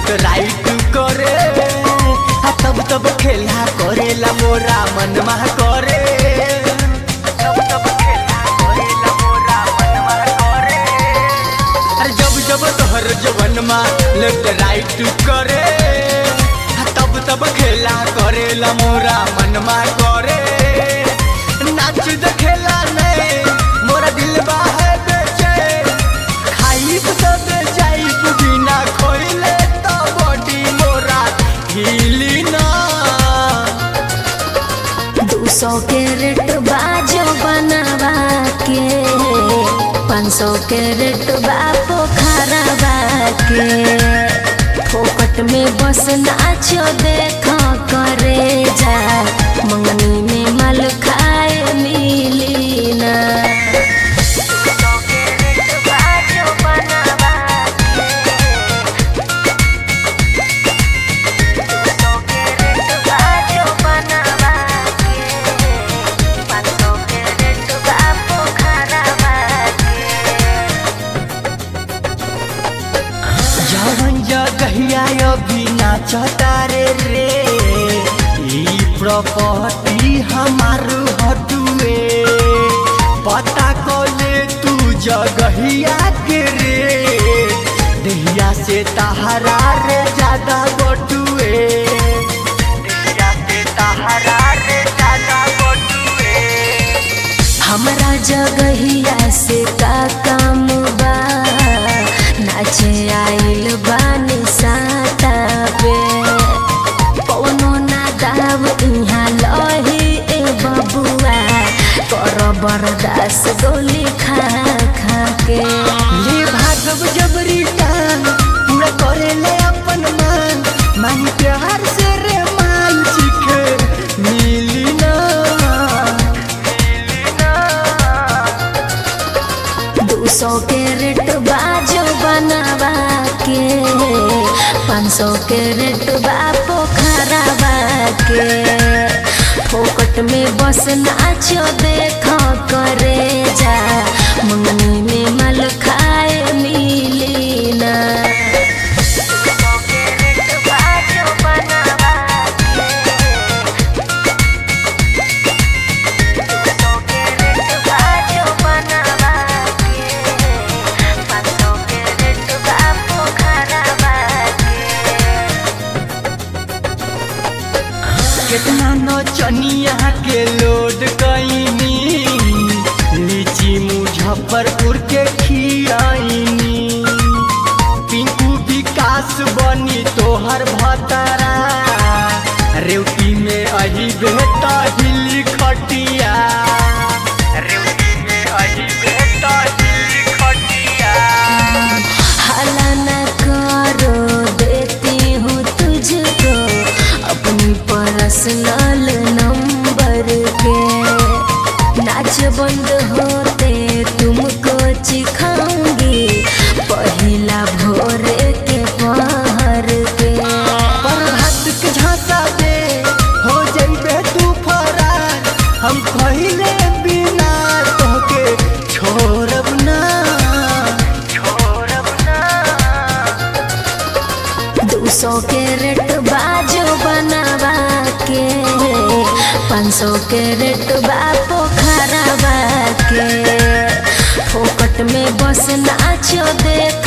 left right करे आ तब तब खेला करेला मोरा मनमा करे तब तब खेला करेला मोरा मनमा करे अरे जब जब तोहर जवनमा लेफ्ट राइट करे आ तब तब खेला करेला मोरा मनमा करे नाच देखेला नहीं मोरा दिल है बेचैन खाइब सब जाइब बिना खोइले तो बॉडी मोरा हिली ना दू सौ के रेट बाजो बनावा के पाँच सौ के रेट बा पोखरवा के फोकट में बस नाचो देख करे जा मंगनी में माल खाए मिली ना जवन जगहिया अभी नाचता रे रे ई प्रॉपर्टी हमार हटुए पता कोले तू जगहिया के रे दहिया से तहरा रे ज्यादा बटुए दहिया से तहरा रे ज्यादा बटुए हमरा जगहिया से का काम बा नाचे आइल बानी साता पे कौनो ना दाव इहाँ लही ए बबुआ कर बरदास गोली खा खा के ले भागव जबरी टांग पूरा करे ले अपन मान माही प्यार से रे मान चिखे मिली ना दू सौ के रेट बाजो बनावा के पाँच सौ के रेट बा पोखरवा के फोकट में बस नाचो देख करे जा मंगनी में माल खाए मिली ना कितना नौचनिया के लोड कईनी लीची मुजफ्फरपुर के खियाईनी पिंकू विकास बनी तोहर भतरा रेवती में अही बेटा हिली खटिया रेवती में अही बेटा हिली खटिया हला न करो देती हूँ तुझको अपनी पर्सनल नंबर के नाच बंद होते तुमको चिखाऊंगी पहला भोरे के पहर के प्रभात के झांसा दे हो जइबे तू फरार हम पहिले बिना तोहके छोड़ब ना छोड़ब ना दू सौ के रेट बाजो बनावा के पाँच सौ के रेट बा पोखरवा के फोकट में बस नाचो देख